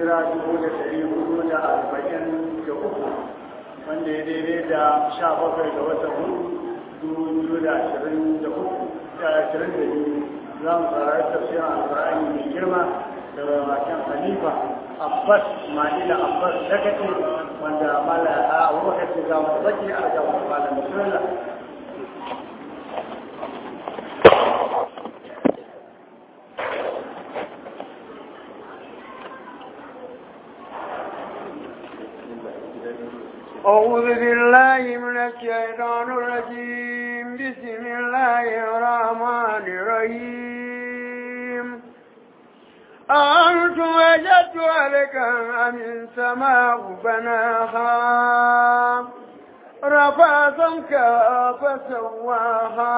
hijira dubu da ɗari hudu da arba'in da uku wanda ya daidai da sha bakwai ga watan hudu dubu biyu da ashirin da uku da ashirin da biyu za mu saurari tafsirin alƙur'ani mai girma daga bakin khalifa abbas ma'ila abbas dakace wanda mala a abubakar ce za mu baki a ga malam bismillah أعوذ بالله من الشيطان الرجيم بسم الله الرحمن الرحيم أنتم وجدت لك أم السماء بناها رفع سمكها فسواها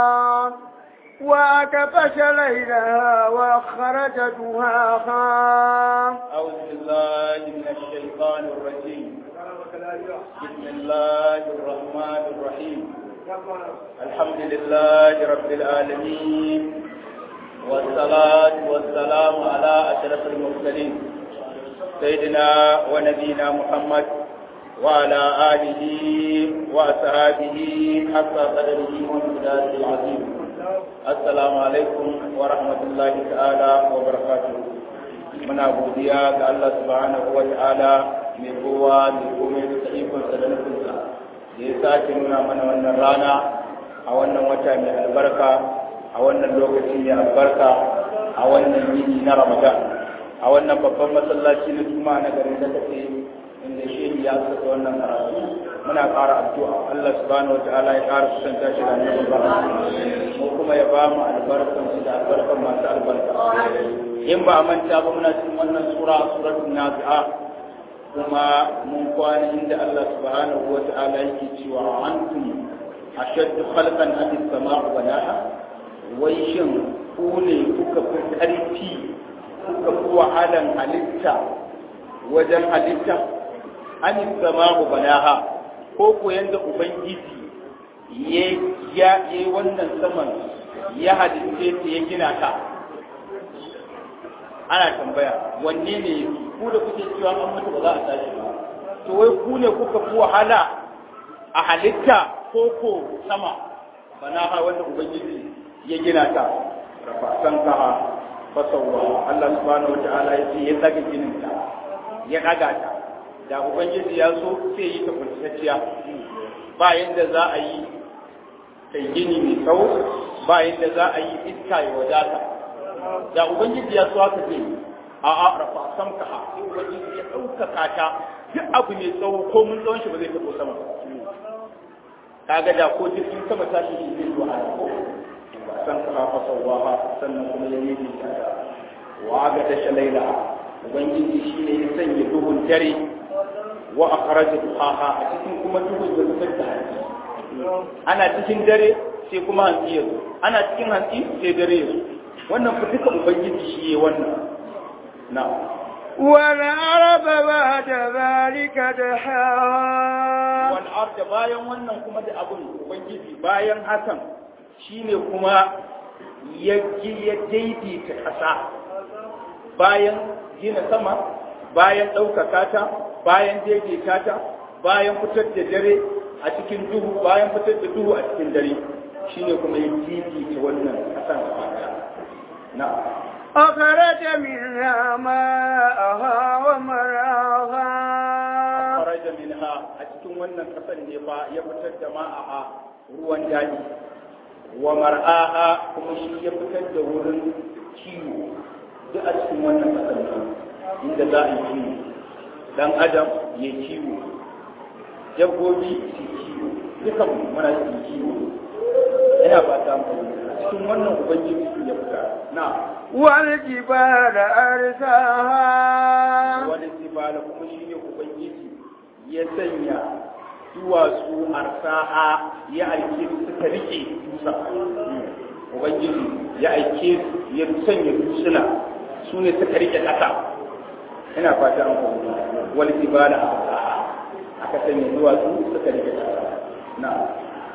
وأكبش ليلها وأخرج دهاها أعوذ بالله من الشيطان الرجيم بسم الله الرحمن الرحيم الحمد لله رب العالمين والصلاة والسلام على أشرف المرسلين سيدنا ونبينا محمد وعلى آله وأصحابه حتى قدره وامتداد العظيم السلام عليكم ورحمة الله تعالى وبركاته muna godiya ga Allah subhanahu wa ta'ala mai kowa mai komai da ikonsa da nufinsa da ya sake nuna mana wannan rana a wannan wata mai albarka a wannan lokaci mai albarka a wannan yini na ramadan a wannan babban masallaci na juma'a na garin da take inda shehi ya saka wannan karatu muna ƙara addu'a Allah subhanahu wa ta'ala ya ƙara kusanta shi da annabi mu kuma ya ba mu albarkan shi da albarkan masu albarka in ba a manta ba muna cikin wannan sura suratul nazi'a kuma mun kwana inda Allah subhanahu wa ta'ala yake cewa antum ashaddu khalqan am as-sama'u banaha wai shin ku ne kuka fi karfi kuka fi wahalan halitta wajen halitta am as-sama'u banaha ko ko yanda ubangiji ya ya wannan saman ya halitte ta ya gina ta ana tambaya wanne ne ku da kuke cewa an mutu ba za a tashi ba to wai ku ne kuka fi wahala a halitta ko ko sama bana ha wanda ubangiji ya gina ta rafatan ka fasawa Allah subhanahu wataala ya ce ya tsaga ginin ta ya daga ta da ubangiji ya so sai yi ta kuntacciya ba yanda za a yi kai gini mai tsawo ba yanda za a yi iska ya wadata da ubangiji ya so haka ce a a rafa sam ka ha sai ubangiji ya ɗaukaka ta duk abu mai tsawo ko mun tsawon shi ba zai taɓo sama kaga da ko jirgin sama tashi shi zai zuwa ko san ka fa sawaha sannan kuma ya yi ta wa ga da shalaila ubangiji shi ne ya sanya duhun dare wa akhraja duhaha a cikin kuma duhun da fitar da hanci ana cikin dare sai kuma hantsi ya zo ana cikin hantsi sai dare ya zo wannan fa duka ubangiji shi ya wannan na والعرب بعد ذلك دحاها wal arda bayan wannan kuma da abun ubangiji bayan hakan shine kuma ya ya daidaita ƙasa bayan gina sama bayan ɗaukaka ta bayan daidaita ta bayan fitar da dare a cikin duhu bayan fitar da duhu a cikin dare shine kuma ya daidaita wannan ƙasan gaba ɗaya na أخرج منها ماءها ومرعاها faraja minha a cikin wannan ƙasar ne fa ya fitar da ma'aha ruwan daji wa mar'aha kuma shi ya fitar da wurin kiwo duk a cikin wannan ƙasar ne inda za a yi kiwo dan adam ya kiwo dabbobi su kiwo dukan muna cikin kiwo ina ba ta mu a cikin wannan ubangiji ya fita na والجبال أرساها wani sibala kuma shi ne ubangiji ya sanya duwatsu arsaha ya aike su suka rike dusa ubangiji ya aike su ya sanya dusuna su ne suka rike ƙasa ina fata an kuma wani sibala arsaha aka sanya duwatsu suka rike ƙasa na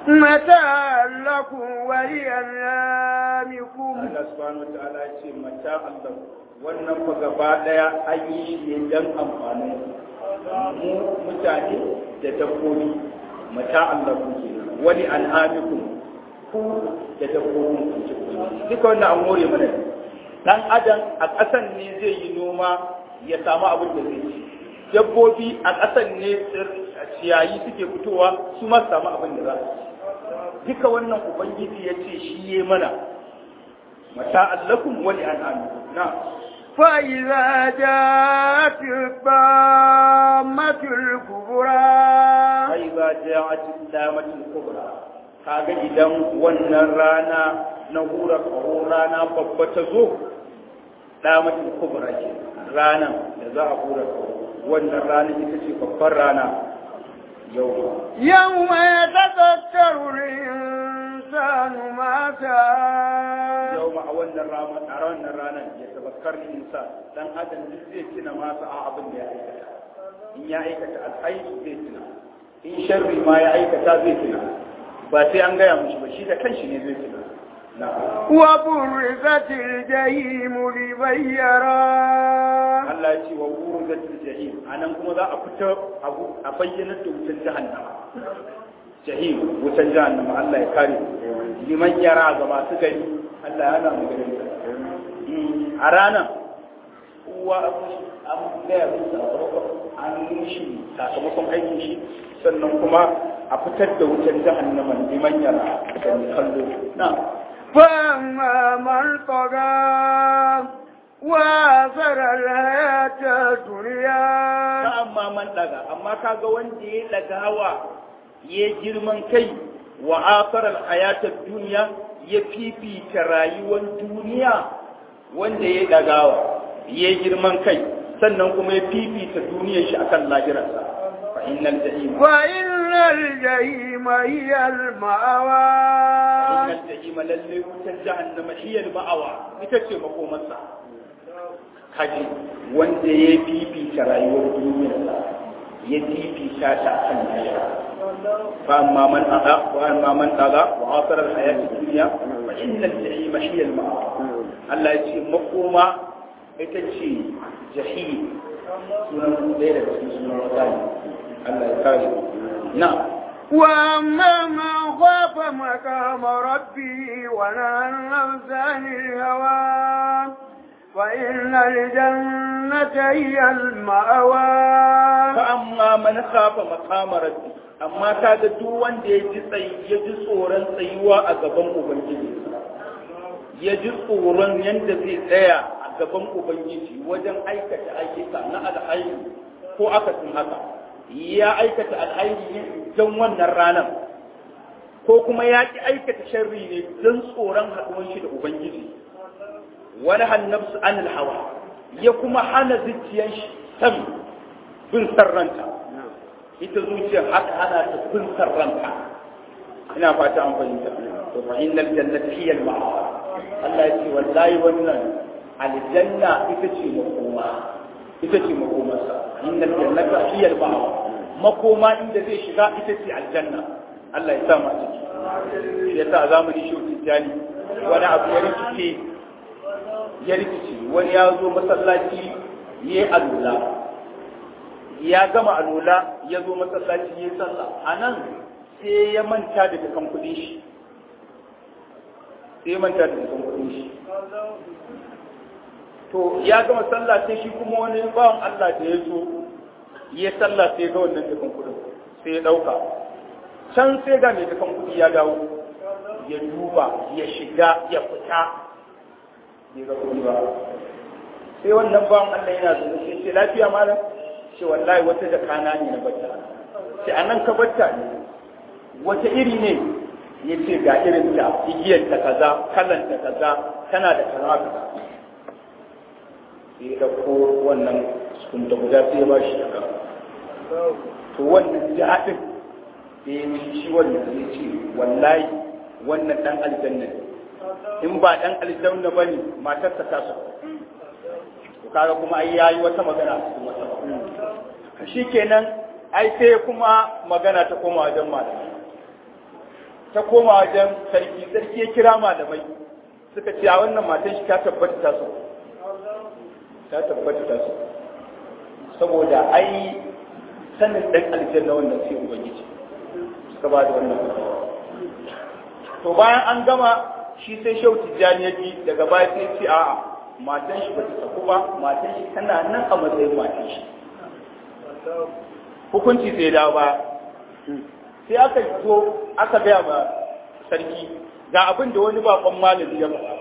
متاعا لكم ولأنعامكم Allah subhanahu wa ta'ala ya ce mata Allah wannan fa gaba daya an yi shi ne dan amfanin mu mutane da dabbobi mata Allah ku ke wani an'amikum ku da dabbobin ku ce duka wannan an more mana ne. dan adam a ƙasan ne zai yi noma ya samu abin da zai ci dabbobi a ƙasan ne ciyayi suke fitowa su ma su samu abin da za su ci duka wannan ubangiji ya ce shi ya mana mata allakum wani an'amikum na فإذا جاءت الطامة الكبرى sai za ja'atin damatin kubra kaga idan wannan rana na hura kaho rana babba ta zo damatin kubra ce ranan da za a hura kaho wannan rana ita ce babbar rana yau يوم يتذكر الإنسان ما سعى yau ma a wannan rana a wannan ranar ya tabakkar insa dan adam duk zai tuna masa a abin da ya aikata in ya aikata alhaji zai tuna in sharri ma ya aikata zai tuna ba sai an gaya mushi ba shi da kanshi ne zai tuna na'am وبرزت الجحيم لمن يراه Allah ya ce wa wuru zatul jahim anan kuma za a fita abu a bayyana da wutan jahannama jahim wutan jahannama Allah ya kare liman yara ga masu gani Allah ya hana mu gani a ranar uwa an gaya musu sakamakon an yi shi sakamakon aikin shi sannan kuma a fitar da wutan jahannama liman yara da kallo na فأما من طغى وآثر الحياة الدنيا ta amma man daga amma kaga wanda ya dagawa ya girman kai wa akarar hayatar duniya ya fifita rayuwar duniya wanda ya dagawa ya girman kai sannan kuma ya fifita duniyar shi akan lahirarsa fa innal jahima فإن الجحيم هي المأوى innal jahima lalle wutar jahannama hiyal ma'awa ita ce makomarsa kaji wanda ya fifita rayuwar duniyarsa ya fifita ta akan lahira فأما من أغى وأما من أغى وآثر الحياة الدنيا فإن الجحيم هي المأوى الله يجي مقوما يتجي جحيم سنة ليلة سنة وثانية الله يكاري نعم وأما من خاف مقام ربه ونهى النفس عن الهوى فإن الجنة هي المأوى فأما من خاف مقام ربي amma kaga duk wanda ya ji tsayi ya ji tsoron tsayuwa a gaban ubangiji ya ji tsoron yadda zai tsaya a gaban ubangiji wajen aikata ayyuka na alhairi ko akasin haka ya aikata alhairi ne don wannan ranar ko kuma ya ki aikata sharri ne don tsoron haɗuwan shi da ubangiji wani hannabsu an hawa ya kuma hana zuciyar shi san bin sarranta ita zuciyar haka hana ta bin sarranta ina fata an fahimta to fa innal jannata hiya al ma'wa Allah ya ce wallahi wannan aljanna ita ce makoma ita ce makomarsa innal jannata hiya al ma'wa makoma inda zai shiga ita ce aljanna Allah ya sa mu a ciki shi yasa a zamanin shi tijani wani abu ya rikice ya rikice wani ya zo masallaci ya yi alula ya gama alula ya zo masallaci ya yi sallah a nan sai ya manta da dukan kudin shi sai ya manta da dukan kudin shi to ya gama sallah sai shi kuma wani bawan Allah da ya zo ya sallah sai ga wannan dukan kudin sai ya dauka can sai ga mai dukan kudi ya dawo ya duba ya shiga ya fita bai ga kudi ba sai wannan bawan Allah yana zuwa sai ce lafiya malam ce wallahi wata jakana ne na bata ce anan ka bata ne wata iri ne ya ce ga irin ta igiyar ta kaza kalan ta kaza tana da kaza kaza sai da ko wannan sun da guda sai ba shi daga to wannan jihadin da ya yi shi wannan zai ce wallahi wannan dan aljanna ne in ba dan aljanna bane matarsa ta so to kaga kuma ai yayi wata magana a cikin wata shikenan ai sai kuma magana ta koma wajen malamai ta koma wajen sarki sarki ya kira malamai suka ce a wannan matan shi ta tabbata ta so ta tabbata ta so saboda ai sanin dan aljanna wannan sai ubangiji suka ba da wannan to bayan an gama shi sai shau tijjani ya ji daga baya sai ce a'a matan shi ba ta saku ba matan shi tana nan a matsayin matan shi hukunci sai dawo ba sai aka zo aka gaya ma sarki ga abin da wani bakon malami ya faɗa ba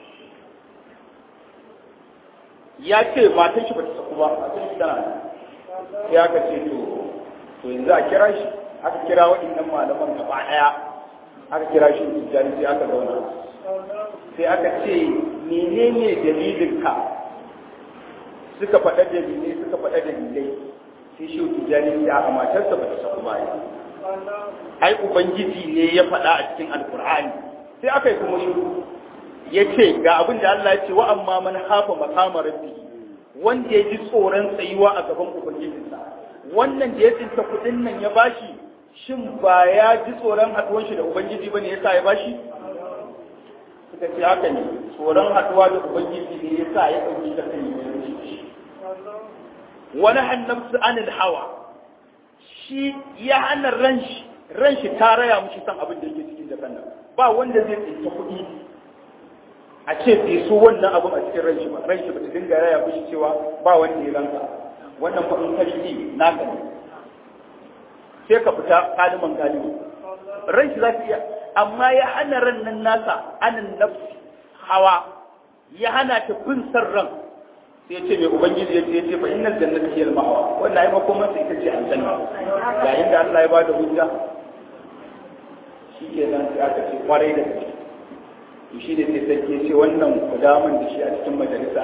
ya ce matan shi ba ta saku ba matan shi tana nan sai aka ce to to yanzu a kira shi aka kira waɗannan malaman gaba ɗaya aka kira shi tijjani sai aka zauna sai aka ce menene dalilinka suka faɗa dalilai suka faɗa dalilai sai shi tijjani sai a matarsa ba ta saku ba ai ubangiji ne ya faɗa a cikin alkur'ani sai aka yi kuma shiru ya ce ga abin da Allah ya ce wa amma man hafa makama rabbi wanda ya ji tsoron tsayuwa a gaban ubangijinsa wannan da ya tsinta kuɗin nan ya bashi shin ba ya ji tsoron haɗuwan shi da ubangiji bane yasa ya bashi suka ce haka ne tsoron haɗuwa da ubangiji ne yasa ya ɗauki da kan yi wani hannamsu anil hawa shi ya hana ran shi ran shi ta raya mushi san abin da yake cikin jakan nan ba wanda zai tsinta kuɗi a ce bai so wannan abin a cikin ran shi ba ran shi ba ta dinga raya mushi cewa ba wanda ya ranka wannan fa in kashi na ka ne sai ka fita kaliman kalimi ran shi za ta iya amma ya hana ran nan nasa anan nafsi hawa ya hana ta bin san ran sai ce mai ubangiji ya ce ce fa innal jannata hiya al-ma'wa wannan ai makoman sai ita ce aljanna ga inda Allah ya bada hujja shikenan sai aka ce kwarai da gaske to shi ne sai sarki ya ce wannan kudaman da shi a cikin majalisa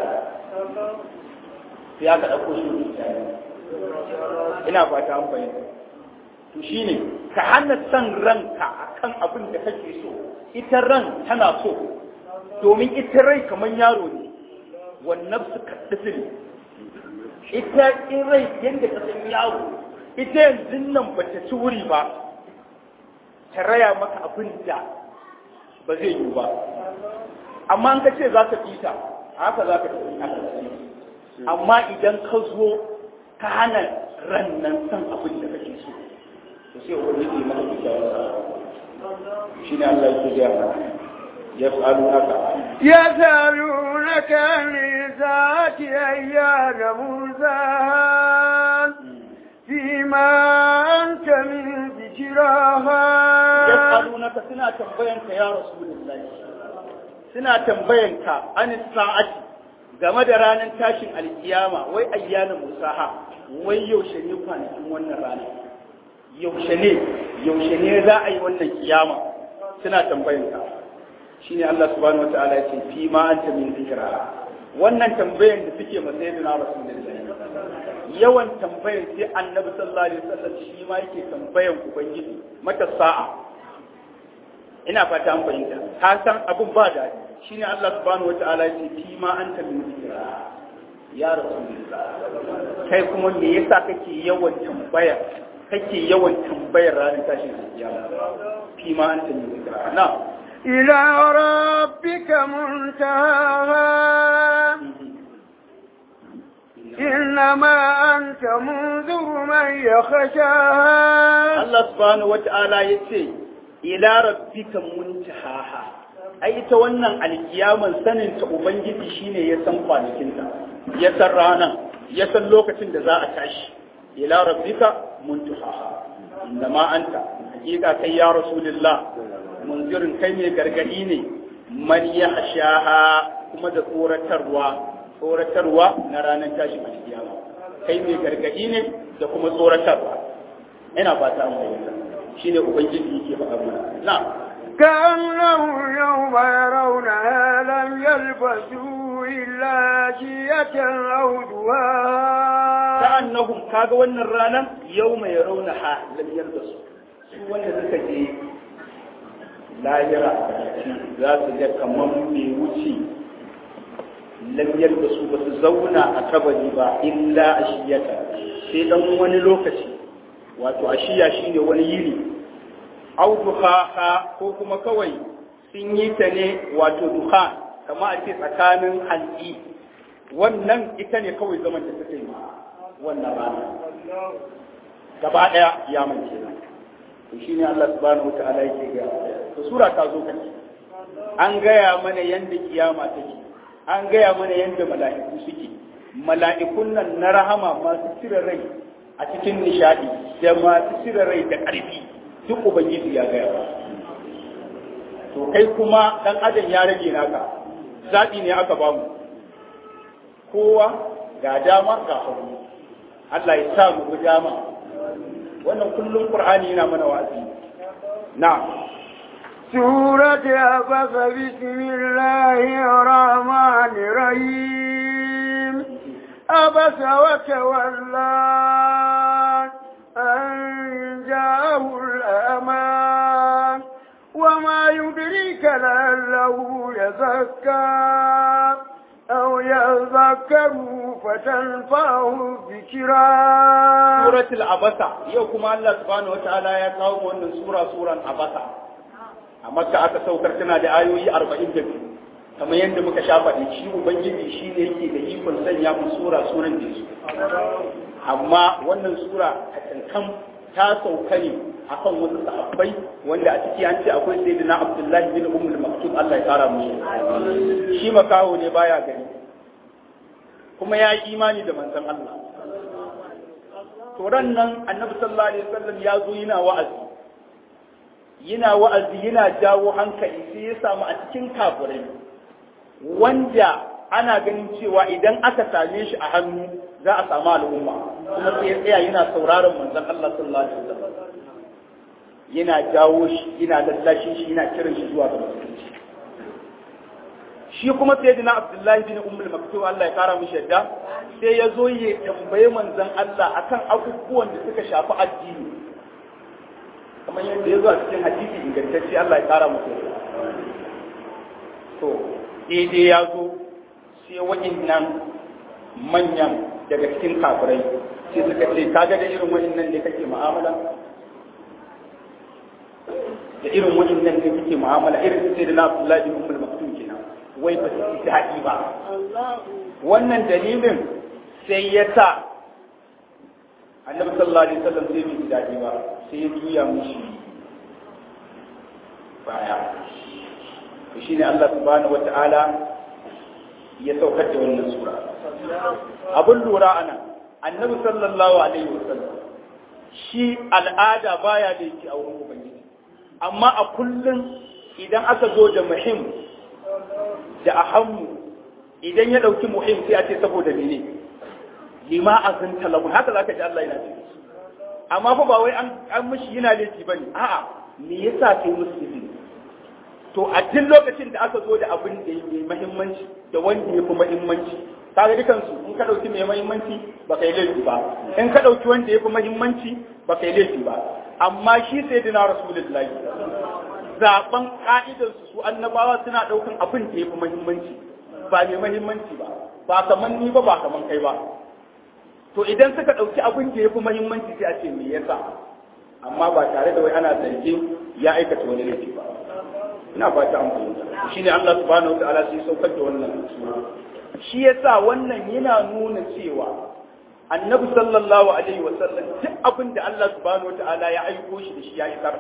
sai aka ɗauko shi ina fata an fahimta to shine ka hana san ranka akan abin da kake so ita ran tana so domin ita rai kamar yaro ne wannan su kaɗi ita in rai yadda ka san yaro ita yanzu nan ba ta ci wuri ba ta raya maka abin da ba zai yi ba amma an ka ce za ka fita haka za ka tafi amma idan ka zo ka hana ran nan san abin da kake so to sai ubangiji maka kyakkyawar shi ne Allah ya gaya يسألونك يسألونك عن الساعة أيان مرساها فيما أنت من ذكراها يسألونك سنة تنبينك يا رسول الله سنة تنبينك عن الساعة game da ranar tashin alkiyama wai ayyana musaha wai yaushe ne kwanakin wannan rana yaushe ne yaushe ne za a yi wannan kiyama suna tambayin ka shine Allah subhanahu wataala ya ce fi ma anta min zikra wannan tambayan da suke masa yadda na rasulullahi yawan tambayan sai annabi sallallahu alaihi wasallam shi ma yake tambayan ubangiji mata sa'a ina fata an fahimta ka san abun ba da shine Allah subhanahu wataala ya ce fi ma anta min zikra ya rasulullah kai kuma me yasa kake yawan tambaya kake yawan tambayar ranar tashin kiyama fi ma anta min zikra na'am إلى ربك منتهاها إنما أنت منذر من يخشاها الله سبحانه وتعالى يتي إلى ربك منتهاها ai ita wannan alkiyaman sanin ta ubangiji shine ya san kwanakinta ya san ranan ya san lokacin da za a tashi ila rabbika muntaha innama anta hakika kai ya rasulullah munzirin kai mai gargadi ne man ya hashaha kuma da tsoratarwa tsoratarwa na ranar tashi a kiyama kai mai gargadi ne da kuma tsoratarwa ina fata an fahimta shine ubangiji yake faɗa mana na كأنه يوم يرونها لم يلبثوا إلا شيئة أو دواها كأنهم كاغا wannan ranar يوم يرونها لم يلبثوا su wanda suka je lahira za su ga kamar bai wuce lamyar da su ba su zauna a kabari ba illa a shiyata sai dan wani lokaci wato a shiya shine wani yiri au duha ko kuma kawai sun yi ta ne wato duha kama a ce tsakanin hantsi wannan ita ne kawai zaman da suka yi wannan rana gaba ɗaya ya mance nan to shine Allah subhanahu wata'ala yake ga to sura ta zo kace an gaya mana yanda kiyama take an gaya mana yanda mala'iku suke mala'ikun nan na rahama masu cire rai a cikin nishadi da masu cire rai da ƙarfi duk ubangiji ya gaya ba to kai kuma dan adam ya rage naka zaɓi ne aka bamu kowa ga dama ga hagu Allah ya sa mu dama wannan kullum Qur'ani yana mana wa'azi na سورة عبس بسم الله الرحمن الرحيم عبس وتولى أن جاءه الأمان وما يدريك لعله يزكى أو يذكر فتنفعه الذكرى سورة العبسة يوكم الله سبحانه وتعالى يقوم أن سورة سورة عبسة amma ka aka saukar tana da ayoyi arba'in da biyu kamar yadda muka sha faɗi shi ubangiji shi ne yake da ikon sanya mu sura suran da su amma wannan sura a kankan ta sauka ne akan wasu sahabbai wanda a ciki an ce akwai sayyidina abdullahi bin ummul maktub Allah ya kara musu shi makaho ne baya gani kuma ya yi imani da manzon Allah to ran nan annabi sallallahu alaihi wasallam ya zo yana wa'azi yana wa'azi yana jawo hankali sai ya samu a cikin kafirai wanda ana ganin cewa idan aka same shi a hannu za a samu al'umma kuma sai ya tsaya yana sauraron manzon Allah sallallahu alaihi wasallam yana jawo shi yana lallashin shi yana kiran shi zuwa ga musulunci shi kuma sayyidina Abdullahi bin Ummul Maktum Allah ya kara mishi yadda sai ya zo ya tambaye manzon Allah akan abubuwan da suka shafi addini kamar yadda ya zo a cikin hadisi ingantacce Allah ya kara musu to daidai ya zo sai waɗannan manyan daga cikin kafirai sai suka ce kaga da irin waɗannan ne kake mu'amala da irin waɗannan ne kake mu'amala irin sai da na Abdullahi bin Ummul Maktum kenan wai ba su ji daɗi ba wannan dalilin sai ya sa annabi sallallahu alaihi wasallam sai bai ji daɗi ba sai ya juya mushi baya to shine Allah subhanahu wata'ala ya saukar da wannan sura abun lura ana annabi sallallahu alaihi wasallam shi al'ada baya da yake a wurin ubangiji amma a kullum idan aka zo da muhim da ahammu idan ya dauki muhim sai a ce saboda mene lima azanta lahu haka zaka ji Allah yana ce amma fa ba wai an an mishi yana laifi bane a'a me yasa kai musu izini to a duk lokacin da aka zo da abin da yake muhimmanci da wanda yafi muhimmanci kaga dukan su in ka dauki mai muhimmanci ba kai laifi ba in ka dauki wanda yafi muhimmanci ba kai laifi ba amma shi sayyidina rasulullahi zaben ka'idar su annabawa suna daukan abin da yafi muhimmanci ba mai muhimmanci ba ba kaman ni ba ba kaman kai ba to idan suka ɗauki abin da ya fi mahimmanci sai a ce me yasa amma ba tare da wai ana zargin ya aikata wani laifi ba ina fata an fahimta shine Allah subhanahu wataala sai saukar da wannan sura shi yasa wannan yana nuna cewa annabi sallallahu alaihi wasallam duk abin da Allah subhanahu wataala ya aiko shi da shi ya isar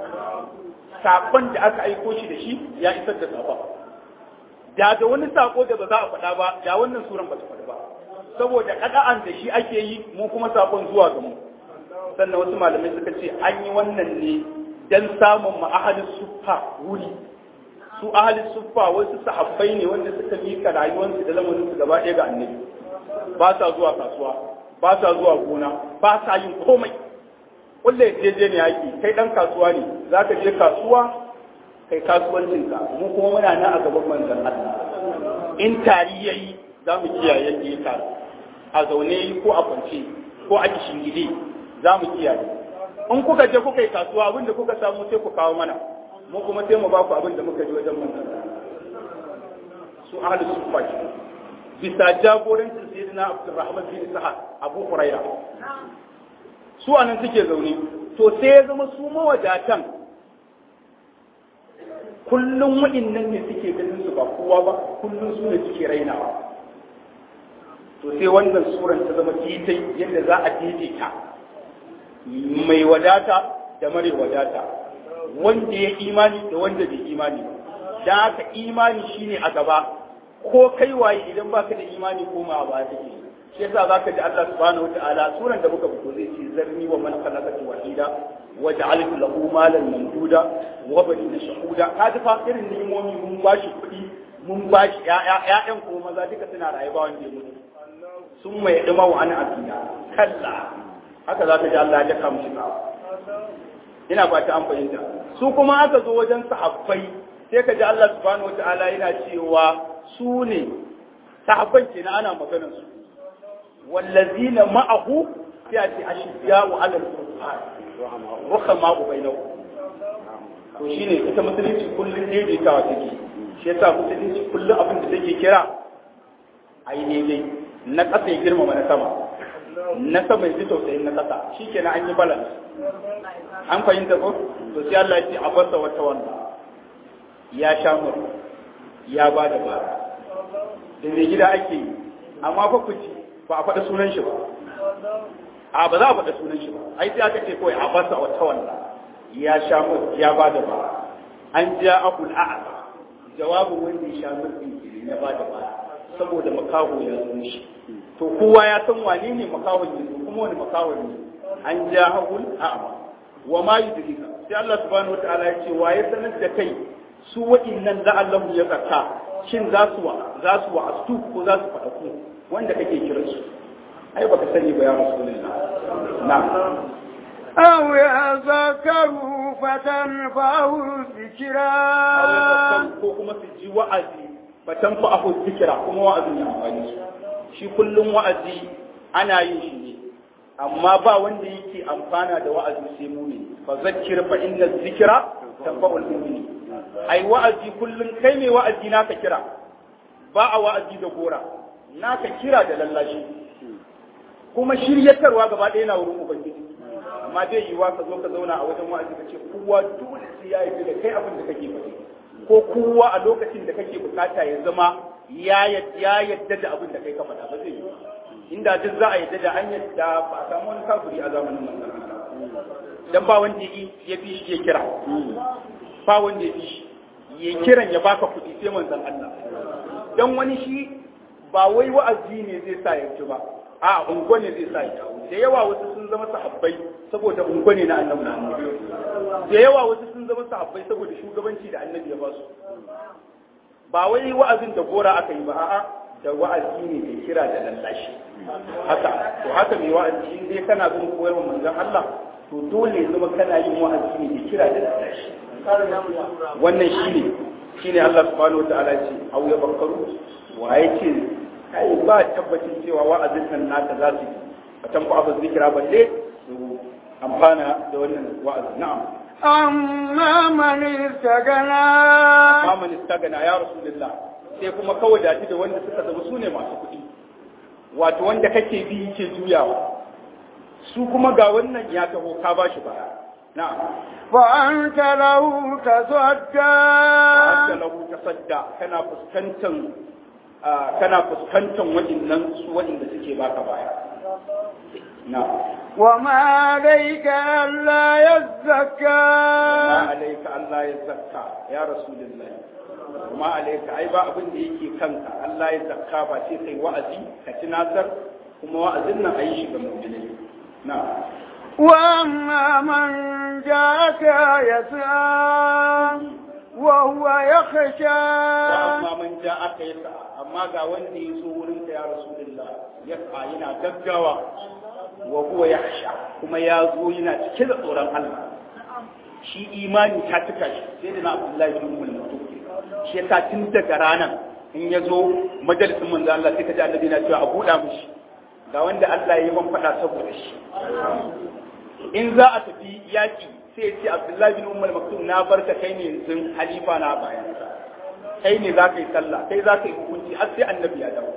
sakon da aka aiko shi da shi ya isar da sakon da da wani sako da ba za a faɗa ba da wannan suran ba ta faɗi ba saboda kada'an da shi ake yi mu kuma sakon zuwa ga mu sannan wasu malamai suka ce an yi wannan ne dan samun ma ahalin suffa wuri su ahalin suffa wasu sahabbai ne wanda suka mika rayuwarsu da lamarin su gaba ɗaya ga annabi ba sa zuwa kasuwa ba sa zuwa gona ba sa yin komai kulle jeje ne yaki kai dan kasuwa ne zaka je kasuwa kai kasuwancinka mu kuma muna nan a gaban manzon Allah in tari yayi za mu kiyaye yadda ya taru a zaune ko a kwance ko a gide za mu kiyaye in kuka je kuka yi kasuwa abin da kuka samu sai ku kawo mana mu kuma sai mu ba ku abin da muka ji wajen manzon su ahli sufa ke bisa jagorancin sayyidina Abdurrahman bin Sa'ad Abu Huraira su anan suke zaune to sai ya zama su mawadatan kullum wa'innan ne suke ganin su ba kowa ba kullum su ne suke rainawa to sai wannan suran ta zama titai yadda za a daidaita mai wadata da mare wadata wanda ya imani da wanda bai imani ba da haka imani shine a gaba ko kai waye idan baka da imani ko ma ba take shi yasa zaka ji Allah subhanahu wataala suran da muka fito zai ce zarni wa man khalaqatu wahida wa ja'altu lahu malan mamduda wa banina shahuda kaji fa irin ni'imomi mun bashi kuɗi mun bashi ƴaƴa ƴaƴan ko maza duka suna rayuwa wanda ya mutu sun mai dima wa ana abiya kalla haka zaka ji Allah ya daka mushi ina ba ta an fahimta su kuma aka zo wajen sahabbai sai ka ji Allah subhanahu wataala yana cewa su ne sahabban kenan ana maganar su wallazina ma'ahu sai a ce ashidda'u 'ala al-kuffar ruhama'u bainahum to shine ita musulunci kullun daidaitawa take shi yasa musulunci kullun abin da take kira ai daidai na ƙasa ya girmama na sama na sama ya ji tausayin na ƙasa shikenan an yi balance an fahimta ko to sai Allah ya ce abasa wata wanda ya sha mur ya ba da bara da mai gida ake yi amma fa ku ci ba a faɗa sunan shi ba a ba za a faɗa sunan shi ba ai sai aka ce kawai a basa wata walla ya sha mur ya ba da bara an ja abul a'la jawabin wanda ya sha mur din ya ba da bara saboda makaho ya zo shi to kowa ya san wane ne makahon ya zo kuma wani makahon ne an ja abul a'la wa ma yudrika sai Allah subhanahu wataala ya ce waye sanar da kai su waɗannan la'allahu ya tsaka shin za su wa za su wa astu ko za su faɗa ku wanda kake kiran su ai baka sani ba ya rasulullah na aw yazakaru fatanfa'u dhikra ko kuma su ji wa'azi fatanfa'u dhikra kuma wa'azin ya amfani su shi kullum wa'azi ana yin shi ne amma ba wanda yake amfana da wa'azi sai mumini fa zakkir fa inna dhikra tanfa'ul mu'minin ai wa'azi kullum kai mai wa'azi naka kira ba a wa'azi da gora naka kira da lallashi kuma shiryatarwa gaba ɗaya na wurin ubangiji amma dai yiwa ka zo ka zauna a wajen wa'azi ka ce kowa dole sai ya yi da kai abin da kake faɗi ko kowa a lokacin da kake bukata ya zama ya yadda da abin da kai ka faɗa ba zai yi inda duk za a yadda da an yadda ba a samu wani kafiri a zamanin manzon dan ba wanda ya fi shi ya kira ba wanda ya fi shi ya kiran ya baka kuɗi sai manzon Allah dan wani shi ba wai wa'azi ne zai sa ya ci ba a ungo ne zai sa ya dawo da yawa wasu sun zama sahabbai saboda ungo ne na annabi na annabi da yawa wasu sun zama sahabbai saboda shugabanci da annabi ya ba su ba wai wa'azin da gora aka yi ba a'a da wa'azi ne da kira da lallashi haka to haka mai wa'azi in dai kana bin koyarwar manzon Allah to dole zama kana yin wa'azi ne da kira da lallashi wannan shine shine Allah subhanahu wataala ce au ya bakaru wa ce kai ba tabbacin cewa wa'azin nan naka za su a tanku abu zikira balle su amfana da wannan wa'azi na'am amma man istagana amma man istagana ya rasulullah sai kuma kawai dace da wanda suka zama su ne masu kuɗi wato wanda kake bi yake juyawa su kuma ga wannan ya taho ka ba shi baya na'am fa anta lahu tasadda anta lahu tasadda kana fuskantan kana fuskantan waɗannan su waɗanda suke baka baya na'am وما عليك ألا يزكى ما عليك ألا يزكى يا رسول الله وما عليك أي با أبن دي يكي كنك ألا يزكى فاتي كي وأزي كتناثر كما وأزلنا أي شيء بمؤمنين نعم وأما من جاءك يسعى وهو يخشى وأما من جاءك يسعى أما ga wanda ya zo wurinka ya Rasulullah ya yana gaggawa wa huwa yakhsha kuma ya zo yana cike da tsoron Allah shi imani ta tuka shi sai da na Abdullahi bin Umar mutum shi yasa tun daga ranar in ya zo majalisin manzo Allah sai ka ji annabi na cewa a buɗa mishi ga wanda Allah ya yi man faɗa saboda shi in za a tafi yaƙi sai ya ce Abdullahi bin Umar maktum na barka kai ne yanzu halifa na bayan kai ne za ka yi sallah kai za ka yi hukunci har sai annabi ya dawo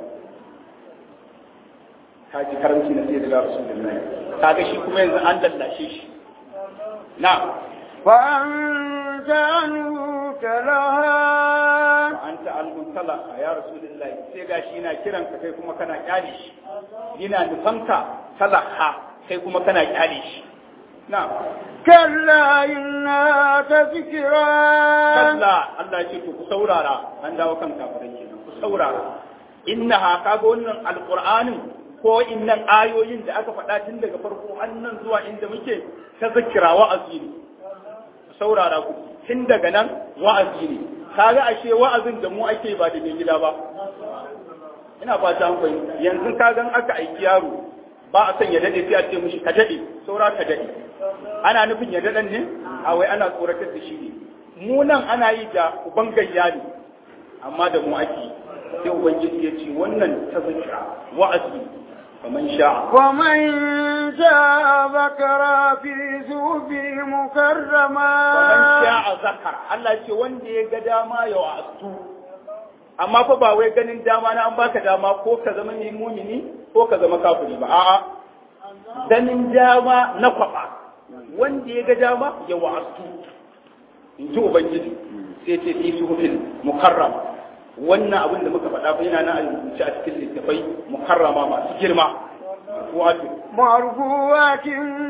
ka ji karanci na sai daga rasulullahi kaga shi kuma yanzu an lallashe shi na فأنت عنه تلها anta al-muntala ya rasulullahi sai gashi yana kiran ka kai kuma kana kyale shi yana nufanka talaha kai kuma kana kyale shi na كلا إنها تذكرة kalla Allah ya ce to ku saurara an dawo kan kafirai kenan ku saurara innaha kaga wannan alqur'anin ko innan ayoyin da aka faɗa tun daga farko annan zuwa inda muke ta zakira wa'azi ne ku saurara ku tun daga nan wa'azi ne kaga ashe wa'azin da mu ake ba da mai gida ba ina fata an fahimta yanzu kagan aka aiki yaro ba a son ya dade sai a ce mishi ka dade saura ka dade ana nufin ya dadan ne a wai ana tsoratar da shi ne mu nan ana yi da uban gayya ne amma da mu ake sai ubangiji ya ce wannan ta zakira wa'azi faman sha'a ومن جاء ذكر في ثوب مكرما faman sha'a zakara Allah ce wanda ya ga dama ya wa'azu amma fa ba wai ganin dama na an baka dama ko ka zama ne mumini ko ka zama kafiri ba a'a ganin dama na kwaba wanda ya ga dama ya wa'azu in ji ubangiji sai ce fi suhufin mukarrama wannan abin da muka faɗa fa yana nan a rubuce a cikin littafai mukarrama masu girma wato مرفوعة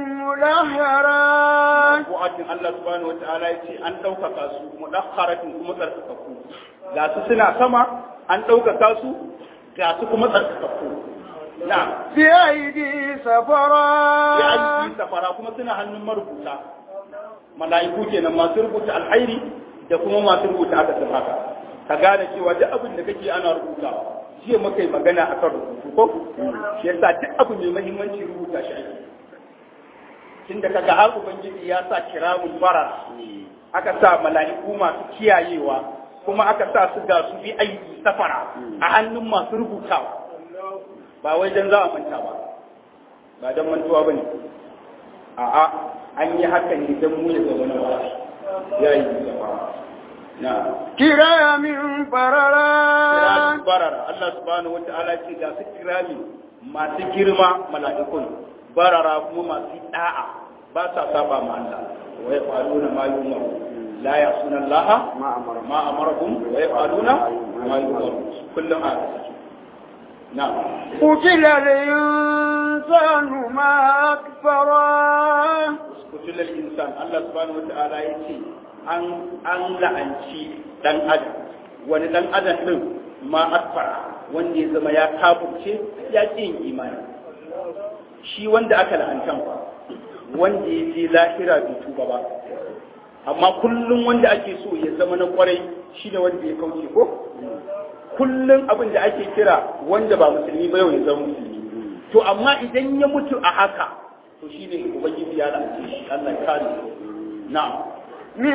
مدهرة wa'atin Allah subhanahu wata'ala ya ce an ɗaukaka su mudakharatin kuma tsarkakakku ga su suna sama an ɗaukaka su ga su kuma tsarkakakku na بأيدي سفرة ya aiki safara kuma suna hannun marubuta mala'iku kenan masu rubuta alhairi da kuma masu rubuta aka sun haka ka gane cewa duk abin da kake ana rubutawa jiya muka yi magana akan rubutu ko shi yasa duk abu mai muhimmanci rubuta shi ake tunda kaga har ubangiji ya sa kiramun bara aka sa mala'iku masu kiyayewa kuma aka sa su ga su bi aiki safara a hannun masu rubutawa ba wai dan za a manta ba ba dan mantuwa bane a'a an yi haka ne dan mu ya zama na wasi ya yi safara na كرام kirami بررة barara Allah subhanahu wata'ala ce ga su kirami masu girma mala'ikun barara kuma masu da'a ba sa saba ma Allah wa yafaluna ma yumaru la yasuna Allah ma amarahum wa yafaluna ma yumaru kullum a na قتل الإنسان ما أكفره kutulal insan Allah subhanahu wata'ala ya ce an an la'anci dan adam wani dan adam din ma akfara wanda ya zama ya kafurce ya ƙi yin imani shi wanda aka la'antan fa wanda ya je lahira bai tuba ba amma kullum wanda ake so ya zama na kwarai shi ne wanda ya kauce ko kullum abin da ake kira wanda ba musulmi ba yau ya zama musulmi to amma idan ya mutu a haka to shi ne ubangiji ya lalace shi Allah ya kare na'am من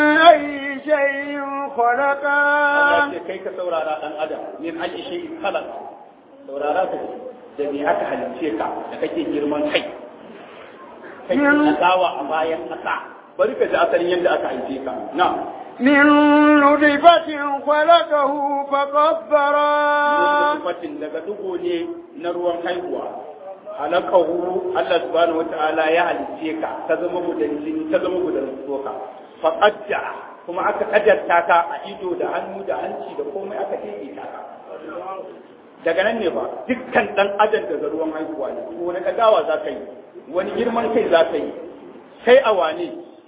أي شيء Allah خلقه ce kai ka saurara dan adam min ayi shay khalaq saurara ka da me aka halice ka da kake girman kai kake tsawa a bayan kasa bari ka ji asalin yadda aka halice ka na'am من نطفة خلقه فقدره fatin daga dugo ne na ruwan haihuwa halakahu Allah subhanahu wata'ala ya halice ka ta zama gudan jini ta zama gudan tsoka fa qadda kuma aka kadarta ka a ido da hannu da hanci da komai aka daidaita ka daga nan ne ba dukkan dan adam daga ruwan haihuwa ne ko wani kagawa za ka yi wani girman kai za ka yi kai a wane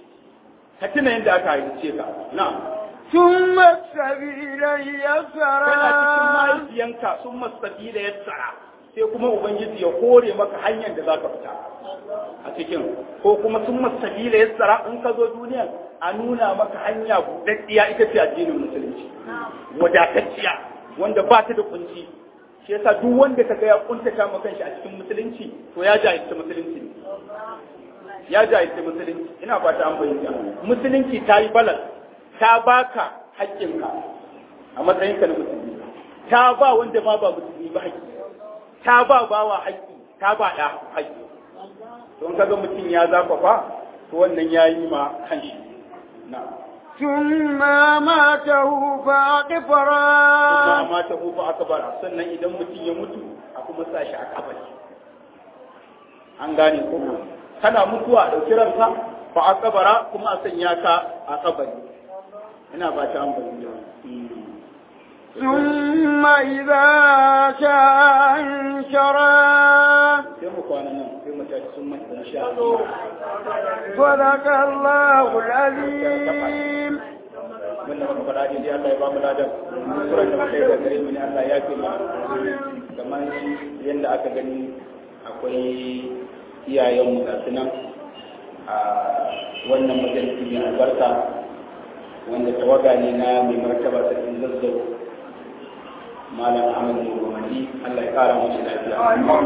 ka tuna yadda aka halice ka na'am ثم السبيل yana cikin يسره mahaifiyanka sun masabi da yassara sai kuma ubangiji ya kore maka hanyar da za ka fita a cikin ko kuma sun masabi da yassara in ka zo duniya a nuna maka hanya buɗaɗɗiya ita ce addinin musulunci wadatacciya wanda ba ta da kunci shi yasa duk wanda ka ga ya kuntata maka shi a cikin musulunci to ya jahilci musulunci ne ya jahilci musulunci ina fata an bayyana musulunci ta yi balal ta baka haƙƙinka a matsayinka na musulmi ta ba wanda ma ba musulmi ba haƙƙi ta ba bawa haƙƙi ta ba ɗa haƙƙi don kaga mutum ya zafafa to wannan ya yi ma kanshi na ثم ماته فأقبره kuma ma ta hufa aka bara sannan idan mutum ya mutu a kuma sa shi a kabari an gane ko kana mutuwa a ɗauki ranka fa a kabara kuma a sanya ka a kabari ina ba ta an bayyana ثم إذا شاء انشرا sai mu kwana nan sai mu tashi sun manta insha Allah صدق الله العظيم mun da muka faɗa dai Allah ya ba mu ladan sura da kai da gare mu ne Allah ya fi mu kamar yadda aka gani akwai iyayenmu ga su nan a wannan majalisi mai albarka wanda tawaga ne na mai martaba sarkin zazzau malam ahmad muhammadi Allah ya kara mashi lafiya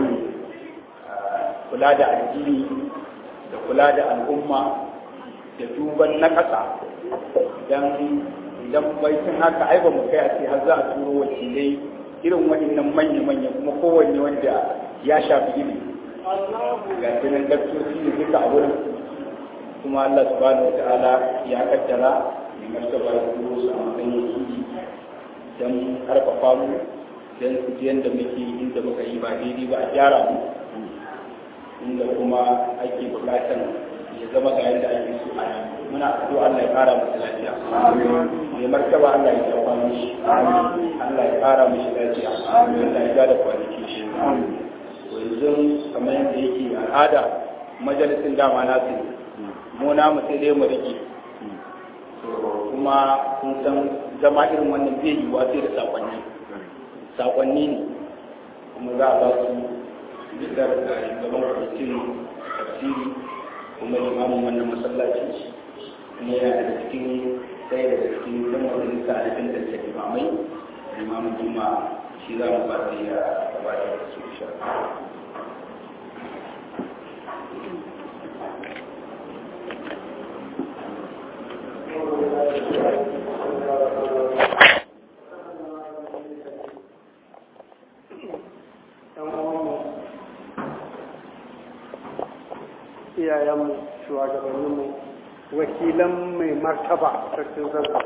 kula da addini da kula da al'umma da duban na ƙasa idan idan baitin haka ai ba mu kai a ce har za a turo wakilai irin waɗannan manya-manya kuma kowanne wanda ya shafi ilimi ga sunan daktoci ne duka a wurin kuma Allah subhanahu wa ta'ala ya kaddara mai martaba ya turo su a matsayin wakili don karfafa mu don su ji yadda muke inda muka yi ba daidai ba a gyara mu inda kuma ake bukatan ya zama ga yadda ake so a yi muna addu'a Allah ya kara masa lafiya mai martaba Allah ya karfa mishi Allah ya kara mishi lafiya Allah ya gada kwanaki shi yanzu kamar yadda yake al'ada majalisin dama na su mu na mu sai dai mu rike kuma kun san zama irin wannan zai yi wa sai da sakonni sakonni ne kuma za a ba su bidar da gaban kwamitin tafsiri kuma limamin wannan masallaci kuma yana da cikin ɗaya daga cikin ɗan majalisa a cikin da limamai limamin juma shi za mu ba da ya gabatar da su insha iyayenmu shugabanninmu wakilan mai martaba sarkin zarka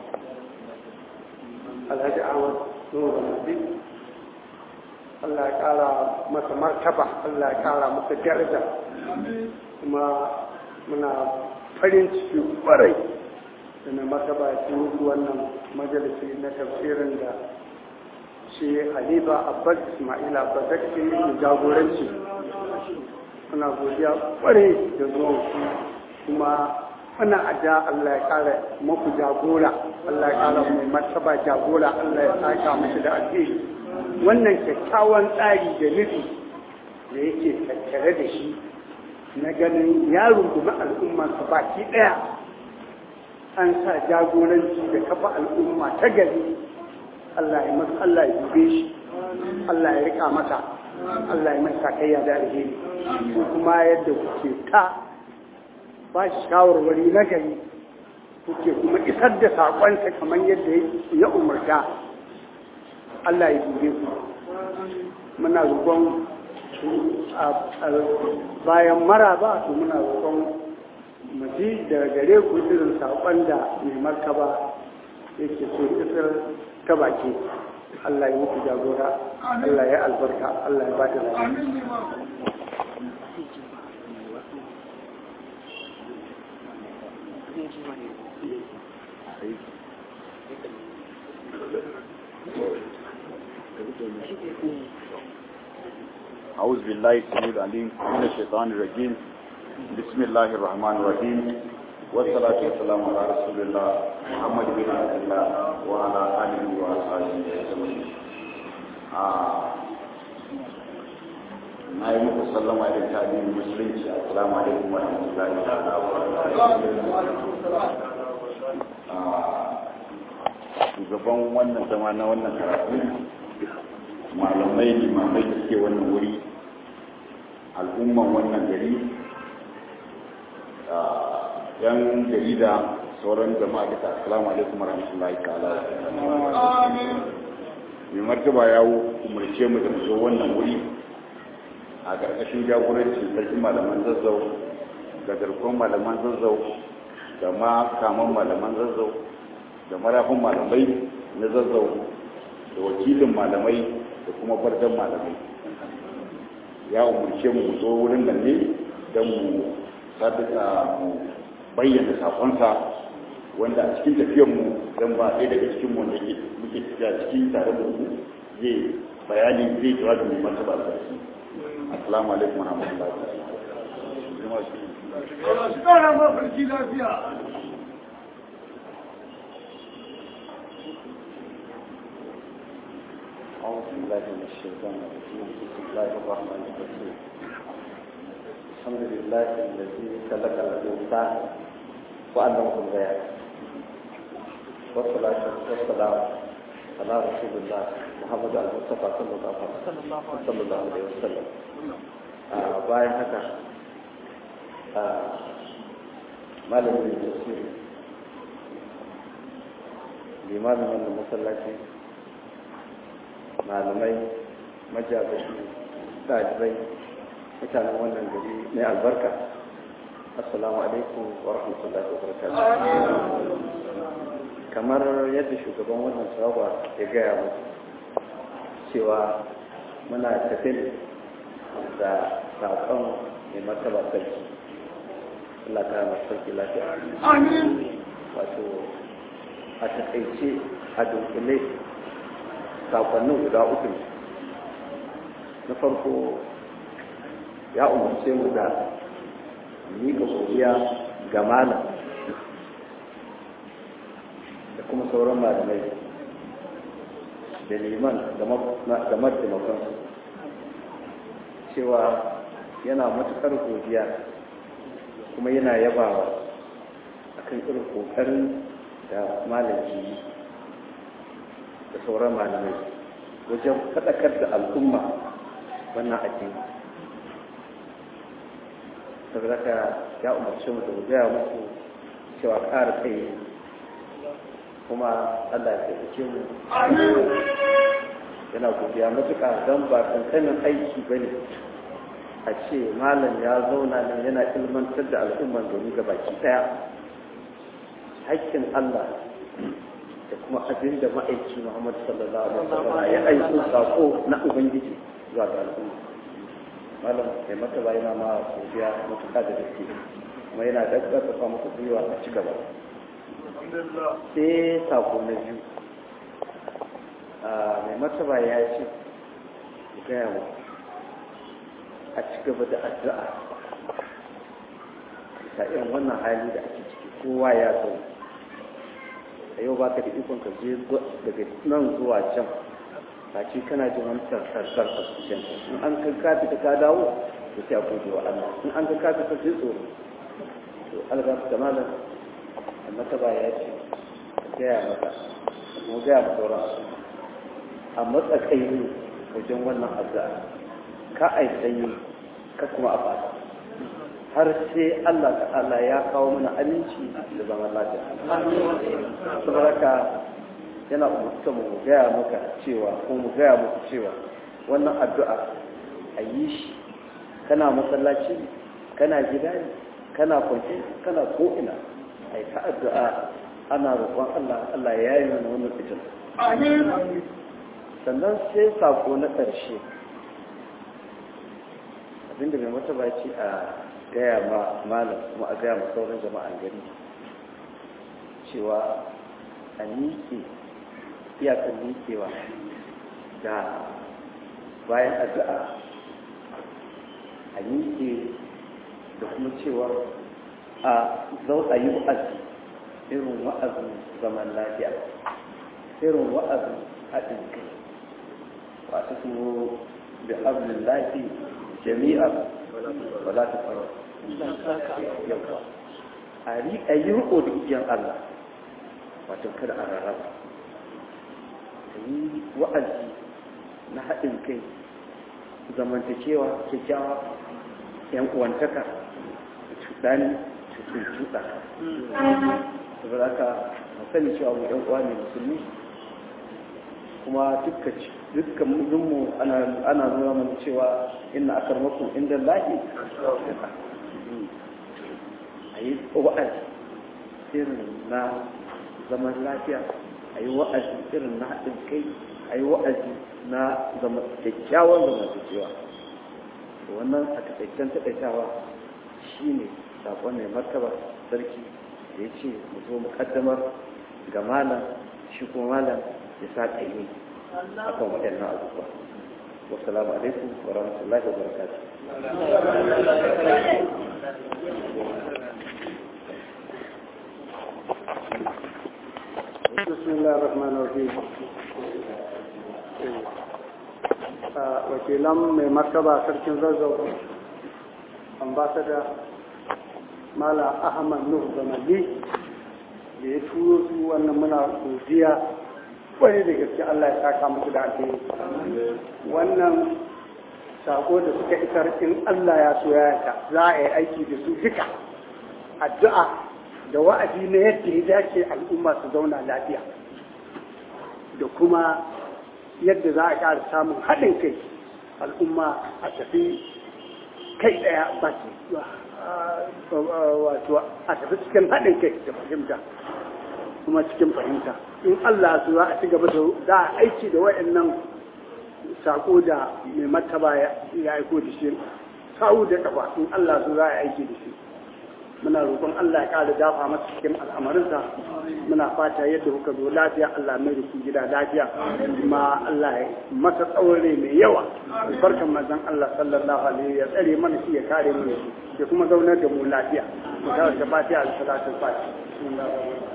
alhaji ahmad nuru nabi allah ya kara masa martaba allah ya kara masa daraja kuma muna farin ciki kwarai da mai martaba ya turu wannan majalisi na tafsirin da shi halifa abbas ismaila abbas da ke jagoranci muna godiya kwarai da zuwan ku kuma muna aja Allah ya kara muku jagora Allah ya kara mai martaba jagora Allah ya saka muku da alheri wannan kyakkyawan tsari da nufi da yake tattare da shi na ganin ya rungumi al'umma su baki ɗaya an sa jagoranci da kafa al'umma ta gari Allah ya masa Allah ya dube shi Allah ya rika masa Allah ya mai sakayya da alheri kuma yadda kuke ta ba shi shawarwari na gari kuke kuma isar da saƙonsa kamar yadda ya umarta Allah ya dube ku muna roƙon bayan maraba to muna roƙon mu ji daga gare ku irin saƙon da mai martaba yake so isar ta baki Allah ya muku jagora Allah ya albarka Allah ya ba da أعوذ بالله السميع العليم من الشيطان الرجيم بسم الله الرحمن الرحيم والصلاة والسلام على رسول الله محمد بن عبد الله وعلى آله وأصحابه أجمعين na yi muku sallama da tabi'in musulunci assalamu alaikum wa rahmatullahi shugaban wannan zama na wannan karatu malamai limamai da suke wannan wuri al'umman wannan gari yan jarida sauran jama'a duka assalamu alaikum warahmatullahi ta'ala mai martaba ya umarce mu da mu zo wannan wuri a ƙarƙashin jagorancin sarkin malaman zazzau da garkon malaman zazzau da ma kaman malaman zazzau da marafin malamai na zazzau da wakilin malamai da kuma bardan malamai ya umarce mu zo wurin nan ne don mu sadaka mu bayyana sakonsa wanda a cikin tafiyar mu zan ba ɗaya daga cikin mu wanda ke muke tafiya cikin tare da mu zai bayani zai jawabi mai martaba da shi assalamu alaikum wa rahmatullahi wa barakatuh Ƙara mafarki lafiya. أعوذ بالله من الشيطان الرجيم بسم الله الرحمن الرحيم الحمد لله الذي خلق الإنسان وعلمه البيان والصلاة والسلام على رسول الله محمد المصطفى صلى الله عليه وسلم صلى الله عليه وسلم bayan haka malamin tafsir limamin wannan masallaci malamai majabashi ɗalibai mutanen wannan gari mai albarka assalamu alaikum wa rahmatullahi wa barakatuh kamar yadda shugaban wannan sahaba ya gaya mu cewa muna tafi da saƙon mai martaba sarki Allah ta masu sarki lafiya Amin. wato a taƙaice a dunkule sakonnin guda uku ne na farko ya umarce mu da miƙa godiya ga malam da kuma sauran malamai da liman da mataimakonsu cewa yana matuƙar godiya kuma yana yabawa akan irin ƙoƙarin da malaki da sauran malamai wajen faɗakar da al'umma wannan addini saboda ka ya umarci mu da gaya muku cewa ƙara tsaye kuma Allah ya taimake mu yana godiya matuƙa don ba kankanin aiki ba ne a ce malam ya zauna nan yana ilmantar da al'umman domin ga baki ɗaya haƙƙin Allah da kuma abin da ma'aiki Muhammad sallallahu alaihi wasallam ya aiko sako na ubangiji zuwa ga al'umma malam mai mata ba yana ma godiya matuƙa da gaske kuma yana daggasa muku gwiwa a ci gaba sai sako na biyu mai martaba ya ce ku gaya mu a ci gaba da addu'a bisa irin wannan hali da ake ciki kowa ya zo a yau baka da ikon ka je daga nan zuwa can ba ce kana jin wani sarsar a cikin in an ka kafi ka dawo to sai a gode wa Allah in an ka kafi ka sai tsoro to alga da malam amma ta ba ya ce gaya maka mu gaya mu sauran al'umma a matsakai ne wajen wannan addu'a ka ai sanyi ka kuma a fata har sai Allah ta'ala ya kawo mana aminci da zaman lafiya saboda ka yana umarta mu gaya maka cewa ko mu gaya muku cewa wannan addu'a a yi shi kana masallaci ne kana gida ne kana kwanci kana ko'ina a yi ta addu'a ana roƙon Allah Allah ya yi mana wannan fitin sannan sai sako na ƙarshe abinda mai mataba ce a gaya ma malam kuma a gaya ma sauran jama'an gari cewa a miƙe iyakar miƙewa da bayan addu'a a miƙe da kuma cewa a zau a yi wa'azi irin wa'azin zaman lafiya irin wa'azin haɗin kai wasu kuma da abin lafi jami'a wala ta fara yawa a yi riko da igiyar Allah wato kada a rarraba a yi wa'azi na haɗin kai zamantakewa kyakkyawa yan uwantaka cuɗani cuɗa saboda haka sani cewa mu yan uwa ne musulmi kuma dukkan mu ana nuna mana cewa inna akarmakum inda lahi a yi wa'azi irin na zaman lafiya a yi wa'azi irin na haɗin kai a yi wa'azi na kyakkyawan zamantakewa wannan a taƙaicen taƙaitawa shi ne saƙon mai martaba sarki ya ce mu zo mu kaddamar ga malam shi kuma malam ya sa ƙaimi akan waɗannan abubuwa wassalamu alaikum wa rahmatullahi wa barakatuh بسم الله الرحمن الرحيم wakilan mai martaba sarkin zazzau ambasada mala ahmad nuhu zamali da ya turo su wannan muna godiya wani da gaske allah ya saka musu da alheri wannan sako da suka isar in allah ya so ya za a yi aiki da su duka addu'a da wa'azi na yadda ya dace al'umma su zauna lafiya da kuma yadda za a ƙara samun haɗin kai al'umma a tafi kai ɗaya ba wato a tafi cikin haɗin kai da fahimta kuma cikin fahimta in Allah su za a ci gaba da za a aiki da waɗannan sako da mai martaba ya aiko da shi sa'u da ƙafa in Allah su za a aiki da shi muna roƙon Allah ya ƙara dafa masa cikin al'amarinsa muna fata yadda kuka zo lafiya Allah mai ku gida lafiya kuma Allah ya masa tsawon mai yawa barkan manzon Allah sallallahu alaihi ya tsare mana shi ya kare mu ya kuma zaunar da mu lafiya mu ta da fatiha da salatu fatiha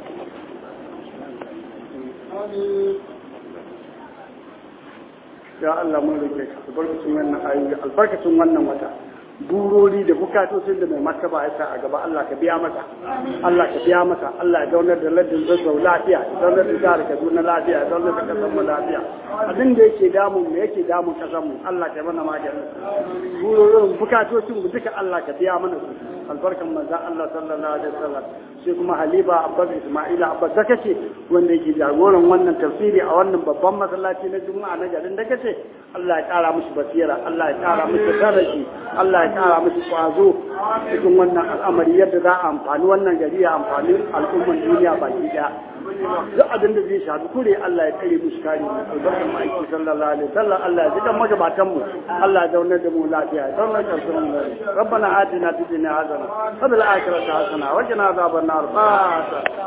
ya Allah mun roƙe ka albarkacin wannan ayoyi albarkacin wannan wata burori da bukatocin da mai martaba ya sa a gaba Allah ka biya masa Allah ka biya masa Allah ya zaunar da ladin zazzau lafiya ya zaunar da jihar Kaduna lafiya ya zaunar da kasar mu lafiya abin da yake damun mu yake damun kasar mu Allah ka mana maganin burorin bukatocin mu duka Allah ka biya mana su albarkan manzon Allah sallallahu alaihi wasallam sai kuma Haliba Abbas Ismaila Abbas da kace wanda yake jagoran wannan tafsiri a wannan babban masallaci na Juma'a na garin da kace Allah ya kara musu basira Allah ya kara musu tarashi Allah ya kara musu kwazo cikin wannan al'amari yadda za a amfani wannan gari ya amfani al'umman duniya baki daya duk abin da zai shafi kure Allah ya kare musu kare mu albarkan ma'aiki sallallahu alaihi wasallam Allah ya jikan magabatan mu Allah ya zaunar da mu lafiya ya zaunar da su mu rabbana atina fid dunya hasana wa fil akhirati hasana wa qina adhaban nar